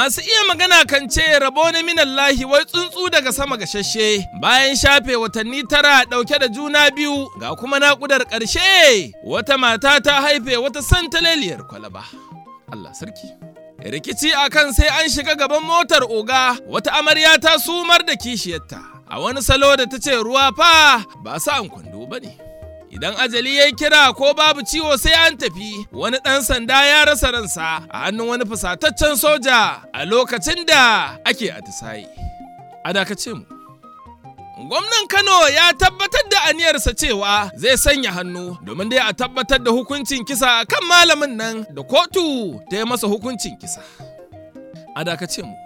Masu iya magana kan ce rabo na minallahi wai tsuntsu daga sama gashashe bayan shafe watanni tara ɗauke da juna biyu ga kuma naƙudar ƙarshe wata mata ta haife wata santaleliyar kwalaba. Allah sarki. Rikici akan sai an shiga gaban motar oga wata amarya ta sumar da kishiyarta a wani salo da ta ce ruwa fa ba sa an kwando ba ne. Idan ajali ya kira ko babu ciwo sai an tafi wani ɗan sanda ya rasa ransa a hannun wani fusataccen soja a lokacin da ake atisaye. A dakace mu. Gwamnan Kano ya tabbatar da aniyarsa cewa zai sanya hannu domin dai a tabbatar da hukuncin kisa kan malamin nan da kotu ta yi masa hukuncin kisa. A dakace mu.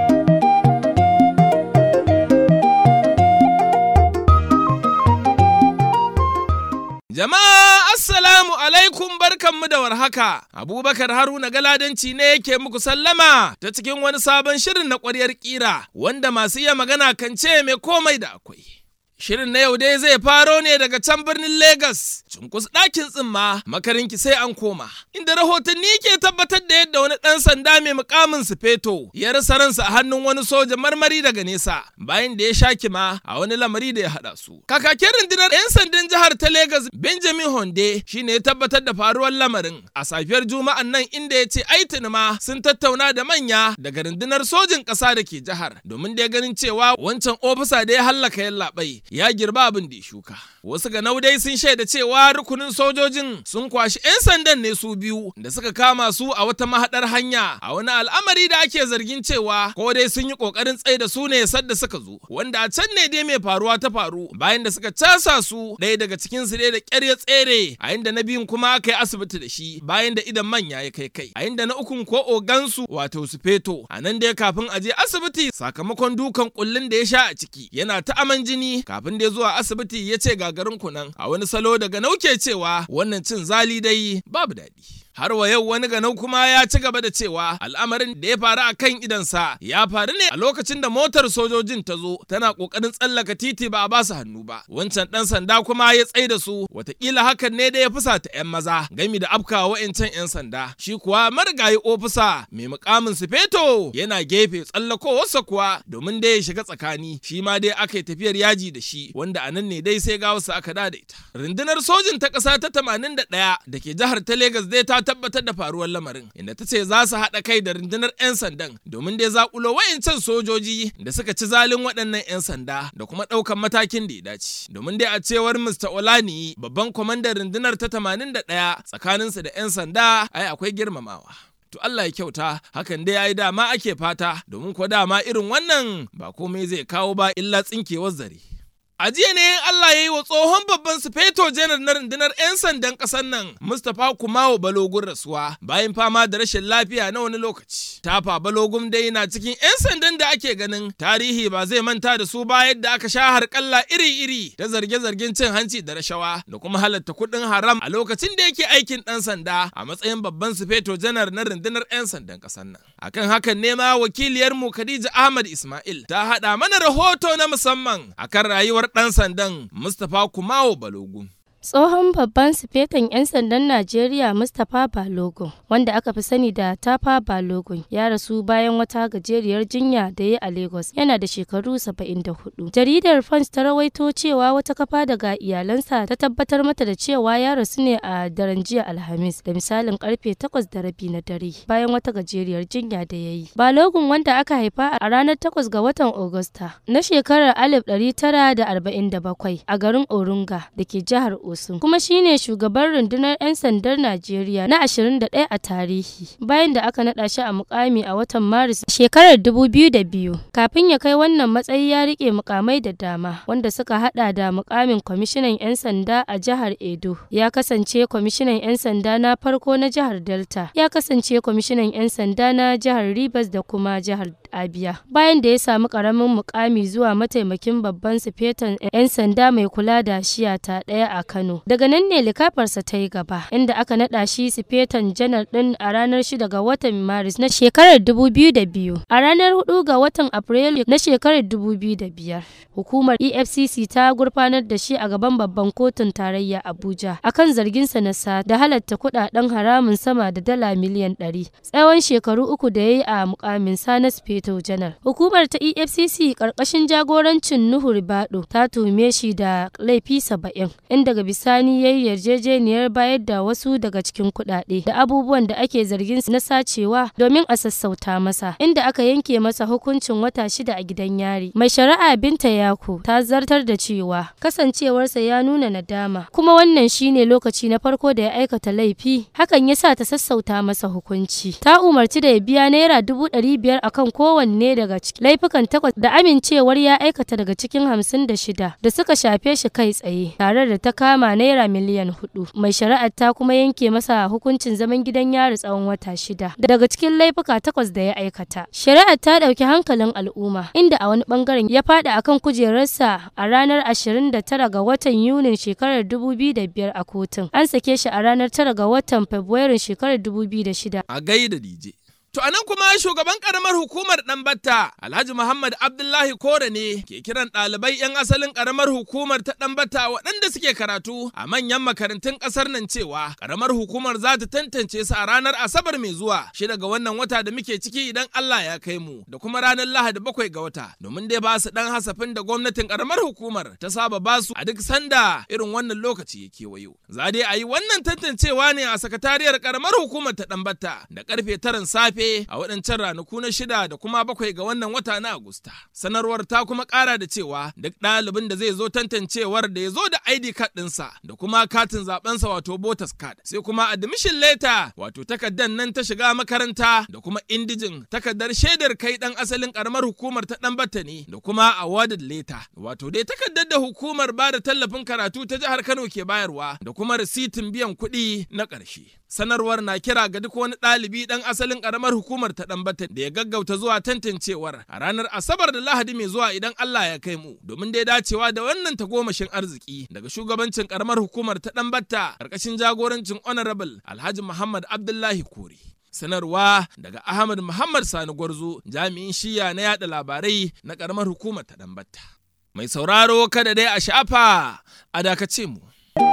Jama'a Assalamu alaikum barkanmu da warhaka. Abubakar Haruna Galadanci ne yake muku sallama ta cikin wani sabon shirin na ƙwaryar ƙira wanda masu iya magana kan ce mai komai da akwai. Shirin na yau dai zai faro ne daga can birnin Legas, cunkus ɗakin tsimma makarinki sai an koma. Inda rahotanni ke tabbatar da yadda wani ɗan sanda mai mukamin sufeto ya rasa ransa a hannun wani soja marmari daga nesa bayan da ya sha kima a wani lamari da ya haɗa su. Kakakin rundunar 'yan sandan jihar ta Legas Benjamin Honde shine ya tabbatar da faruwar lamarin a safiyar Juma'an nan inda ya ce ai ma sun tattauna da manya daga rundunar sojin ƙasa da ke jihar domin da ya ganin cewa wancan ofisa da ya hallaka yallaɓai ya girba abin da ya shuka. Wasu ga dai sun shaida cewa rukunin sojojin sun kwashi 'yan sandan ne su biyu da suka kama su a wata mahaɗar hanya a wani al'amari da ake zargin cewa ko dai sun yi ƙoƙarin tsaye da su ne sadda suka zo wanda a can ne dai mai faruwa ta faru bayan da suka casa su ɗaya daga cikin su dai da ƙyar ya tsere a inda na biyun kuma aka yi asibiti da shi bayan da idan manya ya kai kai a inda na ukun ko ogansu wato su feto a nan dai kafin a je asibiti sakamakon dukan kullun da ya sha a ciki yana ta aman jini kafin da zuwa asibiti ya ce gagarin kunan a wani salo daga nauke cewa wannan cin zali dai babu daɗi. har wa yau wani ganau kuma ya ci gaba da cewa al'amarin da ya faru a kan idansa ya faru ne a lokacin da motar sojojin ta zo tana kokarin tsallaka titi ba a basu hannu ba wancan dan sanda kuma ya tsai da su watakila hakan ne da ya fusata yan maza gami da afkawa wa'ancan yan sanda shi kuwa marigayi ofisa mai mukamin sufeto yana gefe tsallakowarsa kuwa domin dai ya shiga tsakani shi ma dai aka yi tafiyar yaji da shi wanda a nan ne dai sai ga wasu aka da ita rundunar sojin ta ƙasa ta 81 da ke jihar ta Legas dai ta tabbatar da faruwar lamarin inda ta ce za su haɗa kai da rundunar 'yan sandan domin dai zakulo wayancan sojoji da suka ci zalin waɗannan 'yan sanda da kuma ɗaukan matakin da ya dace domin dai a cewar Mr. Olani babban kwamandan rundunar ta 81 tsakaninsu da 'yan sanda ai akwai girmamawa. To Allah ya kyauta hakan dai yayi dama ake fata domin ko dama irin wannan ba komai zai kawo ba illa tsinkewar zare. A jiya ne Allah ya yi wa tsohon babban sufeto janar na rundunar 'yan sandan ƙasar nan Mustapha Kumawo Balogun rasuwa bayan fama da rashin lafiya na wani lokaci. Tafa Balogun dai na cikin 'yan sandan da ake ganin tarihi ba zai manta da su ba yadda aka sha harƙalla iri-iri da zarge-zargen cin hanci da rashawa da kuma halatta kuɗin haram a lokacin da yake aikin ɗan sanda a matsayin babban sufeto janar na rundunar 'yan sandan ƙasar nan. Akan hakan ne ma wakiliyarmu Khadija Ahmad Ismail ta haɗa mana rahoto na musamman akan rayuwar ɗan sandan Mustapha Kumawo Balogun. Tsohon babban sifetan 'yan sandan Najeriya Mustapha Balogun, wanda aka fi sani da Tafa Balogun, ya rasu bayan wata gajeriyar jinya da ya a Lagos, yana da shekaru 74. Jaridar Punch ta rawaito cewa wata kafa daga iyalansa ta tabbatar mata da cewa ya rasu ne a daren jiya Alhamis da misalin karfe 8 da rabi na dare, bayan wata gajeriyar jinya da ya yi. Balogun wanda aka haifa a ranar 8 ga watan Agusta na shekarar 1947 a garin Orunga da ke jihar Osun. Kuma shine shugaban rundunar 'yan sandar Najeriya na 21 a tarihi. Bayan da aka naɗa shi a mukami a watan Maris shekarar 2002. Kafin ya kai wannan matsayi ya rike mukamai da dama wanda suka hada da mukamin kwamishinan 'yan sanda a jihar Edo. Ya kasance kwamishinan 'yan sanda na farko na jihar Delta. Ya kasance kwamishinan 'yan sanda na jihar Rivers da kuma jihar Abia. Bayan da ya samu karamin mukami zuwa mataimakin babban sifetan 'yan sanda mai kula da shiya ta ɗaya a kan Kano. Daga nan ne likafarsa ta yi gaba, inda aka naɗa shi sifetan janar ɗin a ranar 6 ga watan Maris na shekarar 2002. A ranar 4 ga watan Afrilu na shekarar 2005, hukumar EFCC ta gurfanar da shi a gaban babban kotun tarayya Abuja akan zarginsa na sa da halatta kuɗaɗen haramun sama da dala miliyan 100 tsawon shekaru uku da ya yi a mukamin na sifeto janar. Hukumar ta EFCC ƙarƙashin jagorancin Nuhu Ribado ta tuhume shi da laifi saba'in inda daga bisani ya yi yarjejeniyar bayar da wasu daga cikin kuɗaɗe da abubuwan da ake zargin na sacewa domin a sassauta masa inda aka yanke masa hukuncin wata shida a gidan yari. Mai shari'a Binta Yako ta zartar da cewa kasancewarsa ya nuna nadama kuma wannan shine lokaci na farko da ya aikata laifi hakan ya sa ta sassauta masa hukunci. Ta umarci da ya biya naira dubu ɗari biyar akan kowanne daga cikin laifukan takwas da amincewar ya aikata daga cikin hamsin da shida da suka shafe shi kai tsaye tare da ta kama naira miliyan hudu. Mai shari'ar ta kuma yanke masa hukuncin zaman gidan yari tsawon wata shida daga cikin laifuka takwas da ya aikata. Shari'ar ta ɗauki hankalin al'umma inda a wani bangaren ya faɗi akan kujerarsa a ranar 29 ga watan Yunin shekarar 2005 a kotun. An sake shi a ranar 9 ga watan Fabrairun shekarar 2006. A gaida DJ. To anan kuma shugaban karamar hukumar Ɗanbatta Alhaji Muhammad Abdullahi Kore ne ke kiran ɗalibai 'yan asalin karamar hukumar ta Ɗanbatta waɗanda suke karatu a manyan makarantun ƙasar nan cewa karamar hukumar za ta tantance su a ranar Asabar mai zuwa shida ga wannan wata da muke ciki idan Allah ya kai mu da kuma ranar Lahadi bakwai ga wata domin dai ba su ɗan hasafin da gwamnatin karamar hukumar ta saba ba su a duk sanda irin wannan lokaci ya kewayo. Za dai a yi wannan tantancewa ne a sakatariyar karamar hukumar ta Ɗanbatta da karfe taran safe a waɗancan ranaku na shida da kuma bakwai ga wannan wata na Agusta. Sanarwar ta kuma ƙara da cewa duk ɗalibin da zai zo tantancewar da ya zo da ID card ɗinsa da kuma katin zaɓensa wato voters card sai kuma admission letter wato takardar nan ta shiga makaranta da kuma indijin takardar shaidar kai ɗan asalin ƙaramar hukumar ta ɗan batta ne da kuma awarded letter wato dai takardar da hukumar ba da tallafin karatu ta jihar Kano ke bayarwa da kuma risitin biyan kuɗi na ƙarshe. Sanarwar na kira ga duk wani ɗalibi ɗan asalin ƙaramar hukumar ta ɗanbata da ya gaggauta zuwa tantancewar a ranar Asabar da Lahadi mai zuwa idan Allah ya kai mu domin dai dacewa da wannan tagomashin arziki daga shugabancin ƙaramar hukumar ta ɗanbata ƙarƙashin jagorancin Honorable Alhaji Muhammad Abdullahi Kore. Sanarwa daga Ahmad Muhammad Sani Gwarzo jami'in shiya na yada labarai na ƙaramar hukumar ta ɗanbata. Mai sauraro kada dai a shafa a dakace mu.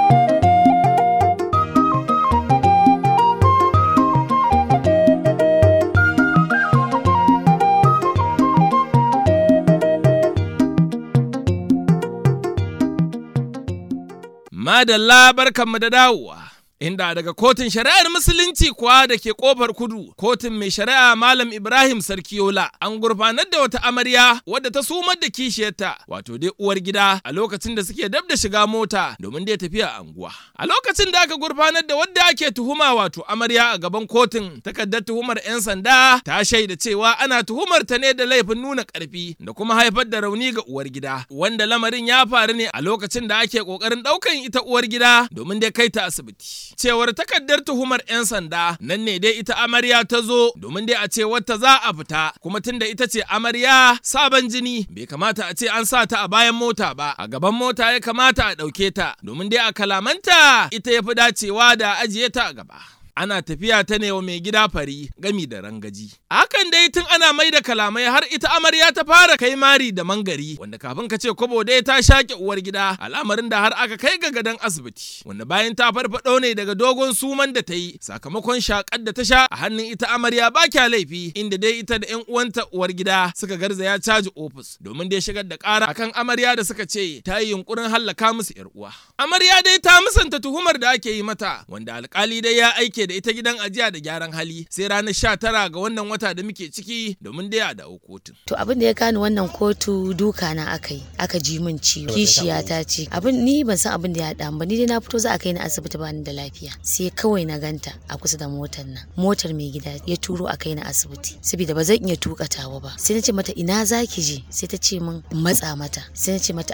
Madalla barkanmu da dawowa. Inda daga kotun shari'ar musulunci kuwa da ke kofar kudu, kotun mai shari'a Malam Ibrahim Sarkiola an gurfanar da wata amarya wadda ta sumar da kishiyarta, wato dai uwar gida a lokacin da suke dab da shiga mota domin dai tafiya anguwa. A lokacin da aka gurfanar da wadda ake tuhuma wato amarya a gaban kotun, takardar tuhumar 'yan sanda ta shaida cewa ana tuhumar ta ne da laifin nuna karfi da kuma haifar da rauni ga uwar gida, wanda lamarin ya faru ne a lokacin da ake kokarin daukan ita uwar gida domin dai kai ta asibiti. cewar takardar tuhumar 'yan sanda nan ne dai ita amarya ta zo domin dai a ce wata za a fita kuma tunda ita ce amarya sabon jini bai kamata a ce an sa ta a bayan mota ba a gaban mota ya kamata a ɗauke ta domin dai a kalamanta ita ya fi dacewa da ajiye ta a gaba. ana tafiya ta ne wa mai gida fari gami da rangaji. Hakan dai tun ana mai da kalamai har ita amarya ta fara kai mari da mangari wanda kafin ka ce kobo dai ta shaƙe uwar gida al'amarin da har aka kai ga gadon asibiti wanda bayan ta farfaɗo ne daga dogon suman da ta yi sakamakon shaƙar da ta sha a hannun ita amarya ba kya laifi inda dai ita da 'yan uwanta uwar gida suka garzaya caji ofis domin dai shigar da ƙara akan amarya da suka ce ta yi yunkurin hallaka musu 'yar uwa. Amarya dai ta musanta tuhumar da ake yi mata wanda alkali dai ya aike da ita gidan ajiya da gyaran hali sai ranar sha tara ga wannan wata da muke ciki domin dai a dawo kotun. To abin da ya kani wannan kotu duka na aka yi aka ji min ciwo kishiya ta ce abin ni ban san abin da ya haɗa ba ni dai na fito za a kai ni asibiti ba ni da lafiya sai kawai na ganta a kusa da motar nan motar mai gida ya turo a kai ni asibiti saboda ba zan iya tuka tawa ba sai na ce mata ina za ki je sai ta ce min matsa mata sai na ce mata a'a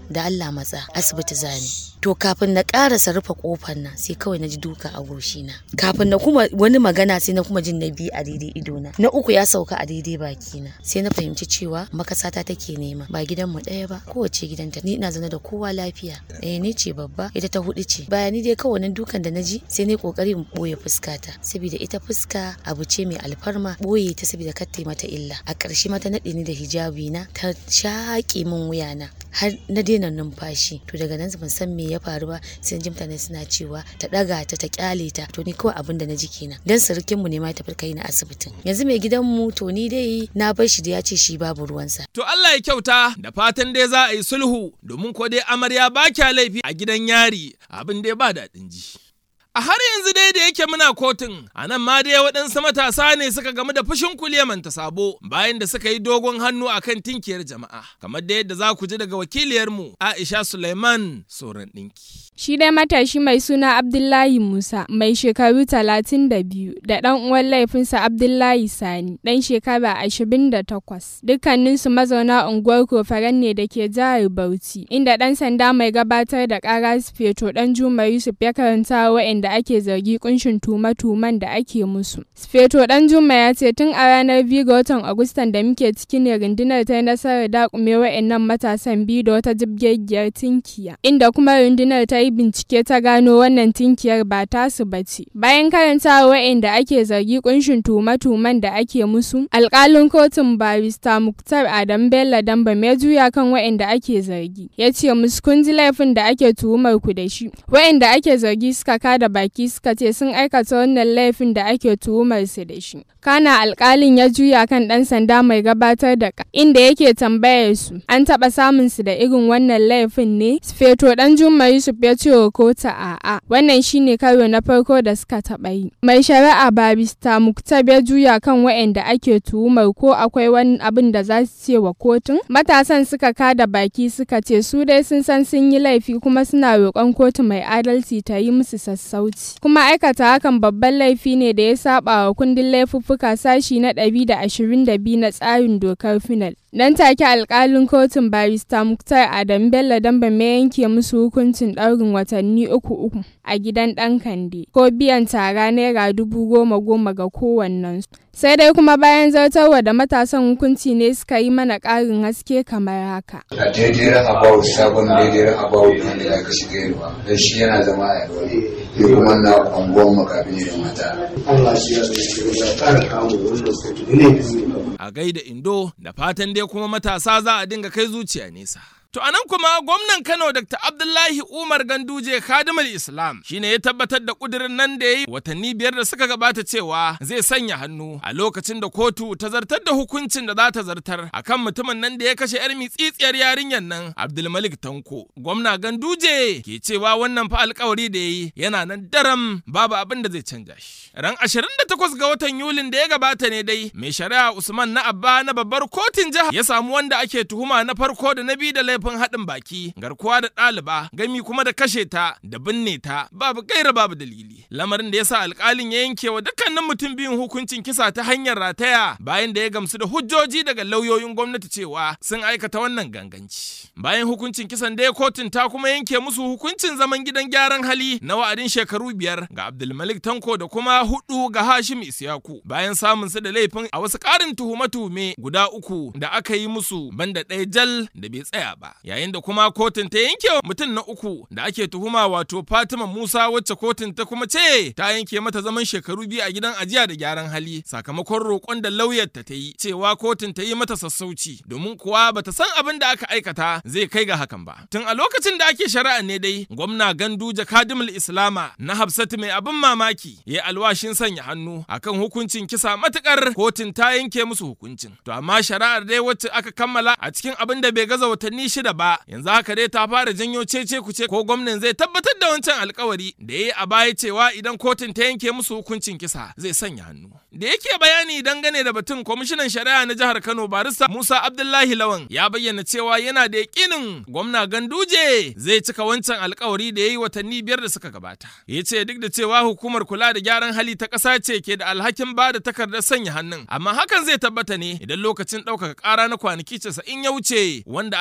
da Allah matsa asibiti zani to kafin na karasa rufe kofar nan sai kawai na ji duka a goshina kafin na kuma wani magana sai na kuma jin na biyu a daidai idona na uku ya sauka a daidai bakina sai na fahimci cewa makasata take nema ba gidan mu ɗaya ba kowace gidanta ni ina zaune da kowa lafiya eh ni ce babba ita ta hudu ce baya ni dai kawai nan dukan da na ji sai na kokari in boye fuskata saboda ita fuska abu ce mai alfarma boye ta saboda kar ta mata illa a ƙarshe mata naɗe ni da hijabi na ta shaƙe min wuyana har na daina numfashi to daga nan ban san me ya faru ba sai ji mutane suna cewa ta daga ta ta kyale ta to ni kawai abin da na ji kenan dan surukin mu ne ma tafi kai na asibitin yanzu mai gidan mu to ni dai na bar shi da ya ce shi babu ruwansa To Allah ya kyauta da fatan dai za a yi sulhu domin ko dai amarya ba kya laifi a gidan yari abin dai ba daɗin ji. A har yanzu dai da yake muna kotun, a nan ma dai waɗansu matasa ne suka gamu da fushin kuliyaman ta sabo bayan da suka yi dogon hannu a kan tinkiyar jama'a. Kamar da yadda za ku ji daga wakiliyarmu Aisha Suleiman Soran ɗinki. Shi dai matashi mai suna Abdullahi Musa mai shekaru talatin da biyu da ɗan uwan laifinsa Abdullahi Sani ɗan shekara ashirin da takwas. Dukkaninsu mazauna unguwar Kofaren ne da ke jihar Bauchi, inda ɗan sanda mai gabatar da ƙara Sufeto ɗan Juma Yusuf ya karanta waɗanda ake zargi kunshin tume-tumen da ake musu. Sufeto ɗan Juma ya ce tun a ranar biyu ga watan Agustan da muke ciki ne rundunar ta yi nasarar dakume waɗannan matasan biyu da wata jibgegiyar tinkiya, inda kuma rundunar ta yi yi bincike ta gano wannan tinkiyar ba tasu ba ce. Bayan karantawa wa'inda ake zargi kunshin tume-tumen da ake musu, alkalin kotun barista Muktar Adam Bello Damba mai juya kan wa'inda ake zargi. Ya ce musu kun ji laifin da ake tuhumar ku da shi. Wa'inda ake zargi suka kada baki suka ce sun aikata wannan laifin da ake tuhumar su da shi. Kana alkalin ya juya kan ɗan sanda mai gabatar da inda yake tambayar su an taɓa samun su da irin wannan laifin ne? Feto ɗan Juma Yusuf ya ce wa kota a'a wannan shine karo na farko da suka taɓa yi mai shari'a barista muktab ya juya kan waɗanda ake tuhumar ko akwai wani abin da za su ce wa kotun matasan suka kada baki suka ce su dai sun san sun yi laifi kuma suna roƙon kotu mai adalci ta yi musu sassauci kuma aikata hakan babban laifi ne da ya saba wa kundin laifuffuka sashi na ɗari da ashirin da biyu na tsarin dokar final Nan take alkalin kotun barista Muktar Adam Bello Damba mai yanke musu hukuncin ɗaurin watanni uku uku a gidan ɗan kande ko biyan tara naira dubu goma goma ga kowannensu. Sai dai kuma bayan zartarwa da matasan hukunci ne suka yi mana ƙarin haske kamar haka. A daidai rahabawu sabon daidai rahabawu kan da aka shiga yarwa don shi yana zama a yarwa ne. Yi kuma na kwangon makabi ne da mata. Allah shi ya zai ƙara kawo wannan kotu ne biyu A gaida Indo da fatan dai kuma matasa za a dinga kai zuciya nesa. To anan kuma gwamnan Kano Dr. Abdullahi Umar Ganduje Khadimul Islam shine ya tabbatar da kudirin nan da yayi watanni biyar da suka gabata cewa zai sanya hannu a lokacin da kotu ta zartar da hukuncin da za ta zartar akan mutumin nan da ya kashe yar mitsitsiyar yarinyar nan Abdulmalik Tanko. Gwamna Ganduje ke cewa wannan fa alkawari da yayi yana nan daram babu abin da zai canja shi. Ran 28 ga watan Yulin da ya gabata ne dai mai shari'a Usman na Abba na babbar kotun jiha ya samu wanda ake tuhuma na farko da na biyu da laifin haɗin baki garkuwa da ɗaliba gami kuma da kashe ta da binne ta babu gaira babu dalili lamarin da ya sa alƙalin ya yanke wa dukkanin mutum biyun hukuncin kisa ta hanyar rataya bayan da ya gamsu da hujjoji daga lauyoyin gwamnati cewa sun aikata wannan ganganci bayan hukuncin kisan da ya kotun ta kuma yanke musu hukuncin zaman gidan gyaran hali na wa'adin shekaru biyar ga abdulmalik tanko da kuma hudu ga hashim isyaku bayan samun su da laifin a wasu ƙarin tuhume-tuhume guda uku da aka yi musu banda ɗaya jal da bai tsaya ba yayin da kuma kotun ta yanke wa mutum na uku da ake tuhuma wato Fatima Musa wacce kotun ta kuma ce ta yanke mata zaman shekaru biyu a gidan ajiya da gyaran hali sakamakon roƙon da lauyar ta yi cewa kotun ta yi mata sassauci domin kuwa bata san abin da aka aikata zai kai ga hakan ba tun a lokacin da ake shari'a ne dai gwamna Ganduje Kadimul Islama na Hafsatu mai abin mamaki ya alwashin sanya hannu akan hukuncin kisa matukar kotun ta yanke musu hukuncin to amma shari'ar dai wacce aka kammala a cikin abin da bai gaza watanni shida ba yanzu haka dai ta fara janyo cece kuce ko gwamnan zai tabbatar da wancan alkawari da ya yi a baya cewa idan kotun ta yanke musu hukuncin kisa zai sanya hannu da yake bayani dangane da batun kwamishinan shari'a na jihar Kano barista Musa Abdullahi Lawan ya bayyana cewa yana da yakinin gwamna Ganduje zai cika wancan alkawari da ya yi watanni biyar da suka gabata ya ce duk da cewa hukumar kula da gyaran hali ta ƙasa ce ke da alhakin ba da takardar sanya hannun amma hakan zai tabbata ne idan lokacin ɗaukaka ƙara na kwanaki casa'in ya wuce wanda aka yanke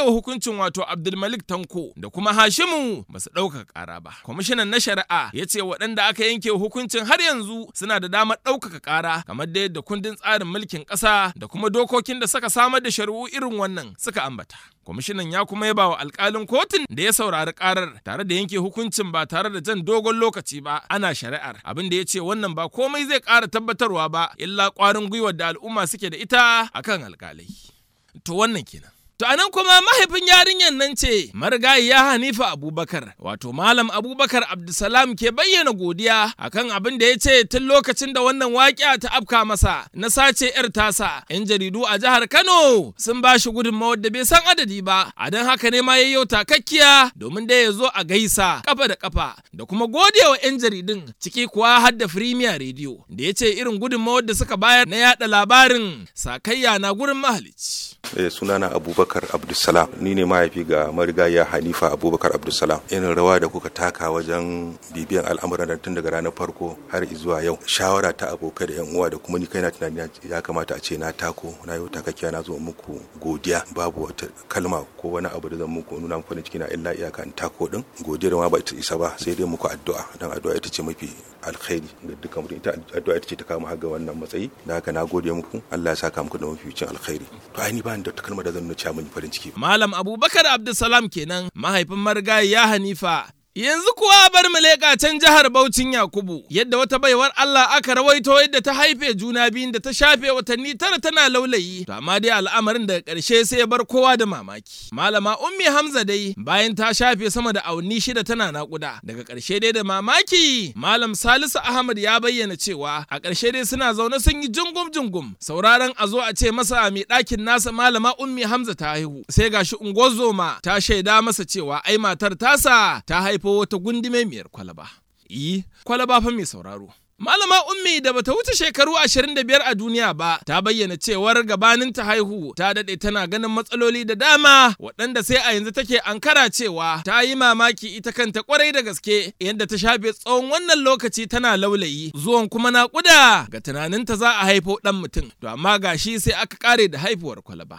wa hukuncin wato Abdulmalik Tanko da kuma Hashimu ba su ɗaukaka ƙara ba. Kwamishinan na shari'a ya ce waɗanda aka yanke hukuncin har yanzu suna da damar ɗaukaka ƙara kamar da yadda kundin tsarin mulkin ƙasa da kuma dokokin da suka samar da shari'u irin wannan suka ambata. Kwamishinan ya kuma yaba wa alkalin kotun da ya saurari karar tare da yanke hukuncin ba tare da jan dogon lokaci ba ana shari'ar abin da ya ce wannan ba komai zai ƙara tabbatarwa ba illa ƙwarin gwiwar da al'umma suke da ita akan alkalai. To wannan kenan. To anan kuma mahaifin yarinyar nan ce marigayiya Hanifa Abubakar wato Malam Abubakar Abdulsalam ke bayyana godiya akan abin da ya ce tun lokacin da wannan waƙiya ta afka masa na sace 'yar tasa 'yan jaridu a jihar Kano sun ba shi gudunmawar da bai san adadi ba a don haka ne ma yayyo takakkiya domin da ya zo a gaisa kafa da kafa da kuma godewa 'yan jaridun ciki kuwa har da Premier Radio da ya ce irin gudunmawar da suka bayar na yada labarin sakayya na gurin mahalicci. Eh, sunana abubakar abdulsalam ni ne mahaifi ga marigaya hanifa abubakar abdulsalam irin rawa da kuka taka wajen bibiyan al'amuran da tun daga ranar farko har zuwa yau shawara ta abokai da yan uwa da kuma ni kaina tunani ya kamata a ce na tako na yau takakkiya na zo muku godiya babu wata kalma ko wani abu da zan muku nuna muku farin ciki na illa iyaka in tako din godiyar ma ba ita isa ba sai dai muku addu'a dan addu'a ita ce mafi alkhairi ga dukkan mutum ita addu'a ita ce ta kama har ga wannan matsayi da haka na gode muku Allah ya saka muku da mafificin alkhairi to ai ni ba ni da kalmar da zan nuna cewa mun farin ciki Malam Abubakar Abdulsalam kenan mahaifin marigayi ya Hanifa Yanzu kuwa bar mu leƙa can jihar Baucin Yakubu yadda wata baiwar Allah aka rawaito yadda ta haife juna biyun da ta shafe watanni tara tana laulayi to amma dai al'amarin daga ƙarshe sai ya bar kowa da mamaki. Malama Ummi Hamza dai bayan ta shafe sama da awanni shida tana naƙuda daga ƙarshe dai da mamaki Malam Salisu Ahmad ya bayyana cewa a ƙarshe dai suna zaune sun yi jungum jungum sauraron a zo a ce masa mai ɗakin nasa Malama Ummi Hamza ta haihu sai gashi ungozoma ta shaida masa cewa ai matar tasa ta haihu haifo wata gundume miyar kwalaba. Yi, kwalaba fa mai sauraro. Malama Ummi da bata wuce shekaru 25 a duniya ba ta bayyana cewar gabanin ta haihu ta dade tana ganin matsaloli da dama waɗanda sai a yanzu take ankara cewa ta yi mamaki ita kanta kwarai da gaske yadda ta shafe tsawon wannan lokaci tana laulayi zuwan kuma naƙuda ga tunaninta za a haifo ɗan mutum to amma gashi sai aka kare da haifuwar kwalaba.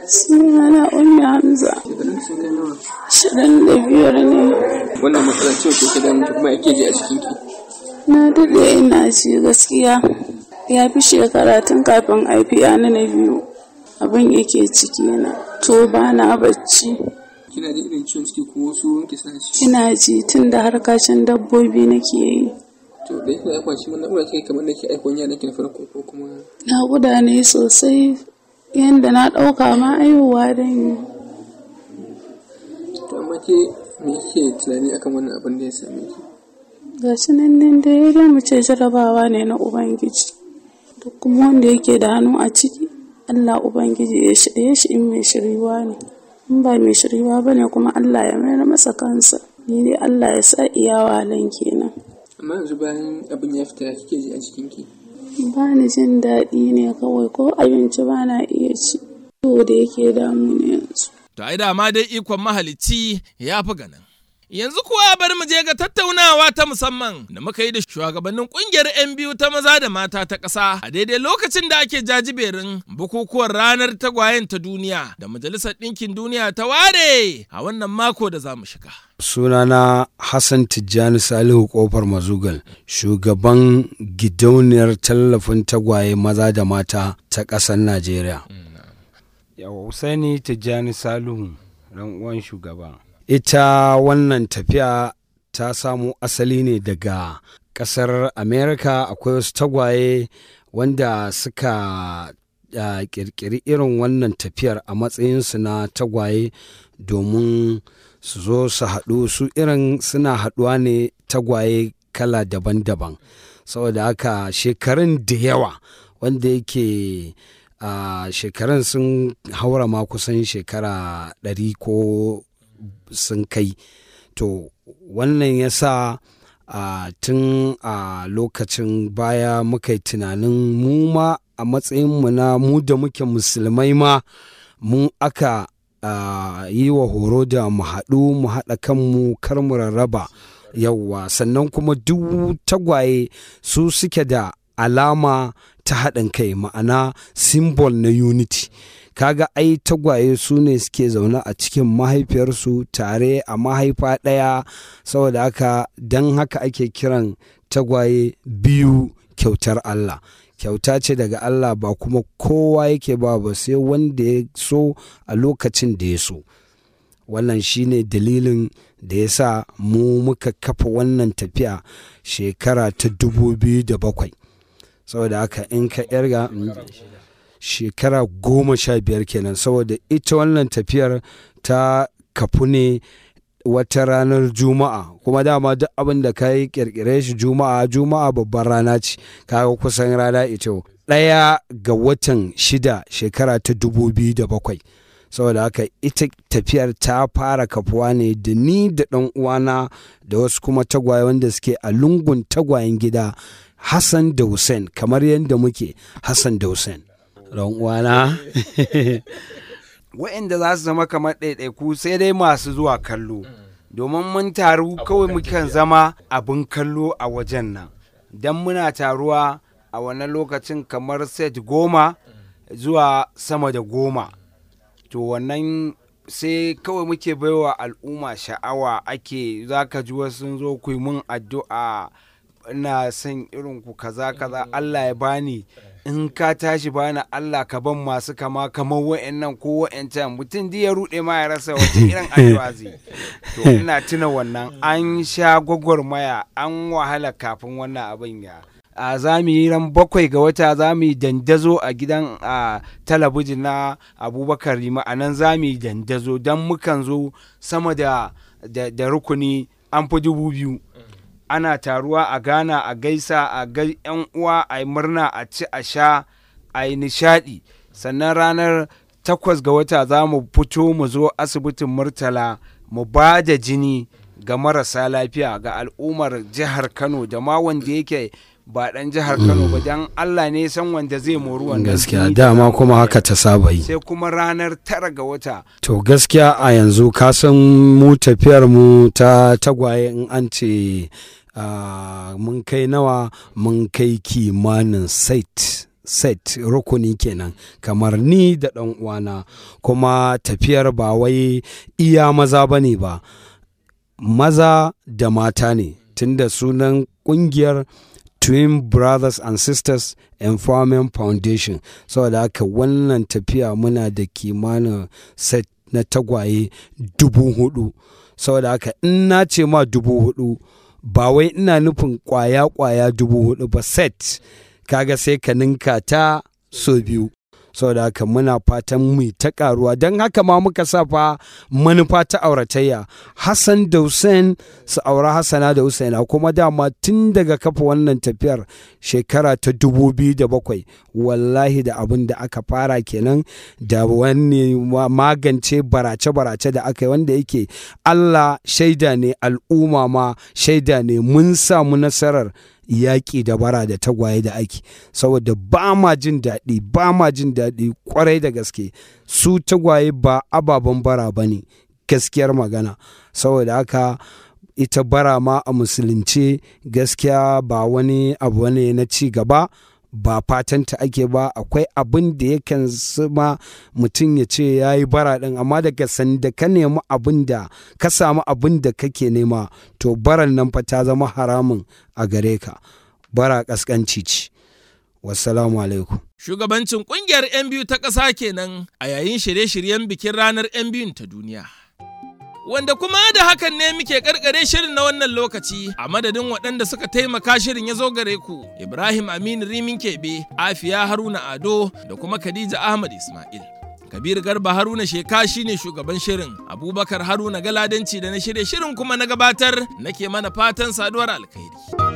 Sunana Ummi Hamza. Shirin da biyar ne. Wannan matsalar ciwo ke ke damun kuma yake ji a cikin ki. Na daɗe ina ci gaskiya. Ya fi shekara tun kafin haifi na na biyu. Abin yake ciki na. To ba na bacci. Kina ji irin ciwon ciki ko wasu ki sa shi. Ina ji tun da harkacin dabbobi nake yi. To da yake aikwa shi wannan ura kike kamar nake aikon yana kin farko ko kuma. Na guda ne sosai yadda na ɗauka ma aihuwa da yi. To amma ke me kike tunani akan wannan abin da ya same ki? Ga shi nan nan da ya mu ce jarabawa ne na Ubangiji. Duk kuma wanda yake da hannu a ciki, Allah Ubangiji ya shirye shi in mai shiriwa ne. In ba mai shiriwa ba ne kuma Allah ya mayar masa kansa. Ni dai Allah ya sa iyawa lan kenan. Amma yanzu bayan abin ya fita kike ji a cikin ki? ba ni jin daɗi ne kawai ko abinci ba na iya ci to da yake damu ne yanzu. To ai dama dai ikon mahalicci ya fi ganin. Yanzu kuwa bari mu je ga tattaunawa ta musamman da muka yi da shugabannin kungiyar 'yan biyu ta maza da mata ta ƙasa a daidai lokacin da ake jajiberin bukukuwan ranar tagwayen ta duniya da Majalisar Ɗinkin Duniya ta ware a wannan mako da za mu shiga. sunana Hassan Tijjani Salihu Kofar Mazugal, shugaban gidauniyar tallafin tagwaye maza da mata ta ƙasar Najeriya. Yawa Husaini Tijjani Salihu, ran uwan shugaba. Ita wannan tafiya ta samo asali ne daga ƙasar Amerika akwai wasu tagwaye wanda suka uh, ƙirƙiri irin wannan tafiyar a matsayinsu na tagwaye domin su zo su haɗu su irin suna haɗuwa ne tagwaye kala daban-daban saboda haka shekarun da yawa wanda yake a shekarun sun haura ma kusan shekara ɗari ko sun kai to wannan ya sa a tun a lokacin baya muka yi tunanin mu ma a matsayinmu na mu da muke musulmai ma mun aka Uh, yi wa horo da mu haɗu mu haɗa kanmu kar mu rarraba yauwa sannan kuma duk tagwaye su suke da alama ta haɗin kai ma'ana symbol na unity kaga ai tagwaye su ne suke zaune a cikin mahaifiyarsu tare a mahaifa ɗaya saboda haka don haka ake kiran tagwaye biyu kyautar Allah kyauta ce daga Allah ba kuma kowa yake ba ba sai wanda ya so a lokacin da ya so wannan shine dalilin da ya sa mu muka kafa wannan tafiya shekara ta dubu biyu da bakwai saboda haka in ka yarga shekara goma sha biyar kenan saboda ita wannan tafiyar ta kafu ne wata ranar juma'a kuma dama duk abin da ka yi kirkire shi juma'a juma'a babban rana ce kaga kusan rana ita ɗaya ga watan shida shekara ta dubu biyu da bakwai saboda haka ita tafiyar ta fara kafuwa ne da ni da ɗan uwana da wasu kuma tagwaye wanda suke a lungun tagwayen gida hassan da hussein kamar yadda muke hassan da hussein ɗan uwana wa'inda za su zama kamar ɗaiɗaiku sai dai masu zuwa kallo domin mun taru kawai mukan zama abin kallo a wajen nan don muna taruwa a wannan lokacin kamar set goma zuwa sama da goma to wannan sai kawai muke baiwa al'umma sha'awa ake za ka ji wasu sun zo ku mun addu'a ina son irin ku kaza kaza Allah ya bani in ka tashi bani Allah ka ban masu kama kamar wa'annan ko wa'ancan mutum ya rude ma ya rasa wata irin addu'a zai to ina tuna wannan an sha gwagwarmaya an wahala kafin wannan abin ya a za mu yi ran bakwai ga wata za mu yi dandazo a gidan a talabijin na abubakar rima a nan za mu yi dandazo don mukan zo sama da, da, rukuni an fi dubu biyu ana taruwa a gana a gaisa a ga yan uwa a yi murna a ci a sha a yi nishadi sannan ranar takwas ga wata za mu fito mu zo asibitin murtala mu ba da jini ga marasa lafiya ga al'ummar jihar kano da ma wanda yake ba dan jihar Kano ba dan Allah ne san wanda zai mori wannan gaskiya dama kuma haka ta saba yi sai kuma ranar tara ga wata to gaskiya a yanzu ka san mu tafiyar mu ta tagwaye in an ce mun kai nawa mun kai kimanin site set rukuni kenan kamar ni da ɗan uwana kuma tafiyar ba wai iya maza ba ne ba maza da mata ne tunda sunan ƙungiyar Twin Brothers and Sisters Empowerment Foundation saboda so, haka wannan tafiya muna da kimanin set na tagwaye dubu hudu saboda so, haka in na ce ma dubu hudu ba wai ina nufin kwaya-kwaya dubu hudu ba set kaga sai ka ninka ta so biyu saboda haka muna fatan mu ta karuwa don haka ma muka sa fa manufa ta auratayya hassan da hussein su aura hassana da husaina kuma dama tun daga kafa wannan tafiyar shekara ta dubu biyu da bakwai wallahi da abin da aka fara kenan da wani magance barace-barace da aka yi wanda yake allah shaida ne al'umma ma shaida ne mun samu nasarar yaƙi da bara da tagwaye da ake saboda ba ma jin daɗi ba ma jin daɗi kwarai da gaske su tagwaye ba ababen bara ba ne gaskiyar magana saboda haka ita bara ma a musulunce gaskiya ba wani abu ne na ci gaba ba fatanta ake ba akwai abin da yakan zama mutum ya ce ya yi bara ɗin amma daga sanda ka nemi abin da ka samu abin da kake nema to baran nan fa ta zama haramun a gare ka bara ƙasƙanci ce wassalamu alaikum shugabancin ƙungiyar 'yan biyu ta ƙasa kenan a yayin shirye-shiryen bikin ranar 'yan biyun ta duniya wanda kuma da hakan ne muke karkare shirin na wannan lokaci a madadin waɗanda suka taimaka shirin ya zo gare ku Ibrahim Aminu Rimin Kebe, Afiya Haruna Ado da kuma Khadija Ahmad Ismail. Kabir Garba Haruna Sheka shine shugaban shirin, Abubakar Haruna Galadanci da na shirye shirin kuma na gabatar nake mana fatan saduwar alkhairi.